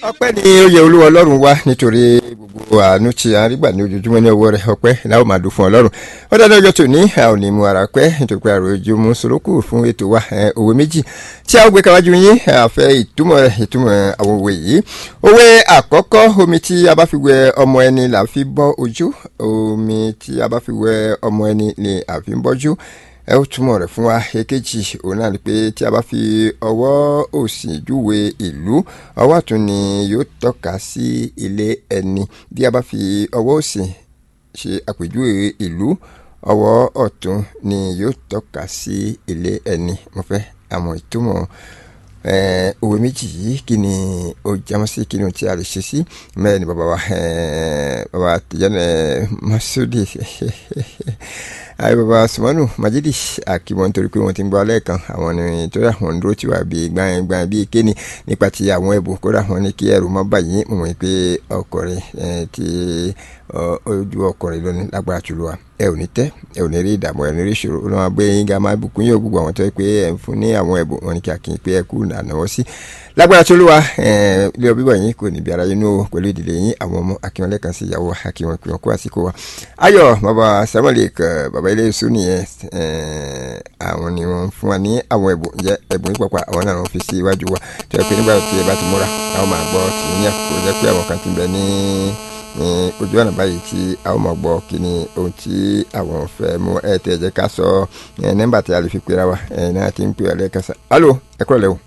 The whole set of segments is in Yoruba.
ọpẹ́ ni ó yẹ olúwa ọlọ́run wá nítorí gbogbo àánú tí a rí gbà ní ojoojúmọ́ ní ọwọ́ rẹ̀ ọpẹ́ láwọn máa dùn fún ọlọ́run ó dáná ọjọ́ tòní a ò ní mu ara pẹ́ nítorí pé àròjù mú sorókù fún ètò wa òwe méjì tí a ó gbé káwájú yín àfẹ́ ìtumọ̀ rẹ̀ ìtumọ̀ àwọn òwe yìí òwe àkọ́kọ́ omi tí a bá fi wẹ ọmọ ẹni là fi bọ́ ojú omi tí a bá fi wẹ ọmọ ẹni ni a fi ń bọ́jú ẹ ó túmọ̀ rẹ̀ fún wa èkejì òun náà ni pé tí a bá fi ọwọ́ òsì júwe ìlú ọwọ́ ọ̀tún ni yóò tọ́ka sí ilé ẹni bí a bá fi ọwọ́ òsì ṣe àpèjúwe ìlú ọwọ́ ọ̀tún ni yóò tọ́ka sí ilé ẹni mo fẹ́ àmọ́ ìtumọ̀ òwe méjì yìí kí ni ó jámọ́ sí kí ni ohun tí a lè ṣe sí mẹ́rin ni bàbá wa bàbá tìjọ́nà masudi ayi baba sumanu majidi akimọ nítorí pé wọn ti ń gbọ́ alẹ́ kan àwọn ni tó yà wọn dúró tí wà bí gbáyìn gbáyìn bí kéènì nípa ti àwọn ẹ̀bùn kódà wọn ní kí ẹrù má bàyí mo mọ̀ pé ọkùnrin ti ojú ọkùnrin lónìí lágbára jùlọ wa ẹ ò ní tẹ́ ẹ ò ní rí ìdààmú ẹ ò ní rí ìṣòro ó lọ́wọ́ gbé yín ga máa bùkún yóò gbogbo àwọn tó yẹ pé ẹ ń fún ní àwọn ẹ̀bùn wọn ní kí akínyìn pé ẹ kú nànáwọ́ sí lágbára tó lówà ilé ọbí wọ̀nyí kò níbi ara yín nú pẹ̀lú ìdílé yín àwọn ọmọ akíwọn lẹ́ẹ̀kan sí ìyàwó akíwọn pé wọn kó àsìkò wa ayọ̀ bàbá samuel bàbá ilé iṣu nìyẹn àwọn ni wọn fún wa ní àwọn ẹ̀bùn jẹ́ ẹ̀bùn yìí pàpà àwọn náà wọn fi sí iwájú wa tó yẹ pé nígbà tí ẹ bá ti múra àwọn máa gbọ́ tì ní àkókò jẹ́ pé àwọn kan ti bẹ ní ní ojú ọ̀nà báyìí tí a ó mọ̀ gbọ́ kí ni ohun tí àwọn fẹ́ mú ẹ tẹ̀ jẹ́ ká sọ nọ́mbà tí a lè fi pera wa ẹ náà ti ń pè ọ́ lẹ́ẹ̀kan sá alo ẹ kúrò lẹ́wọ̀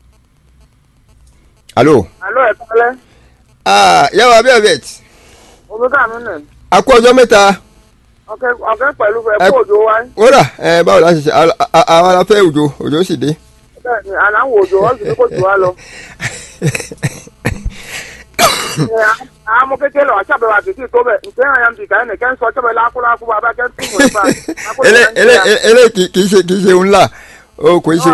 alo. alo ẹ kọ́lẹ́. aa yàrá abẹ́ ọ̀bẹ̀t. omi kàánú nì. a kú ọjọ́ mẹ́ta. ọkẹ ọkẹ pẹ̀lú ẹ kó òjò wáyé. wúrà ẹ báwo la ṣe ṣe àwa la fẹ́ òjò òjò sì dé. bẹ́ẹ̀ni àláwọ òjò wọn sì ní kó jù wá lọ. àwọn ọmọ kékeré lọ àṣàbẹ̀wò àtìtì tó bẹ̀ ǹjẹ́ àyà ń bì káyọ̀ nìkẹ́ ń sọ ọjọ́ lákúlákú bàbá kẹ́ ń tún mọ̀ nípa. ele ele ele kì í ṣe kì í ṣe ńlá o kò í ṣe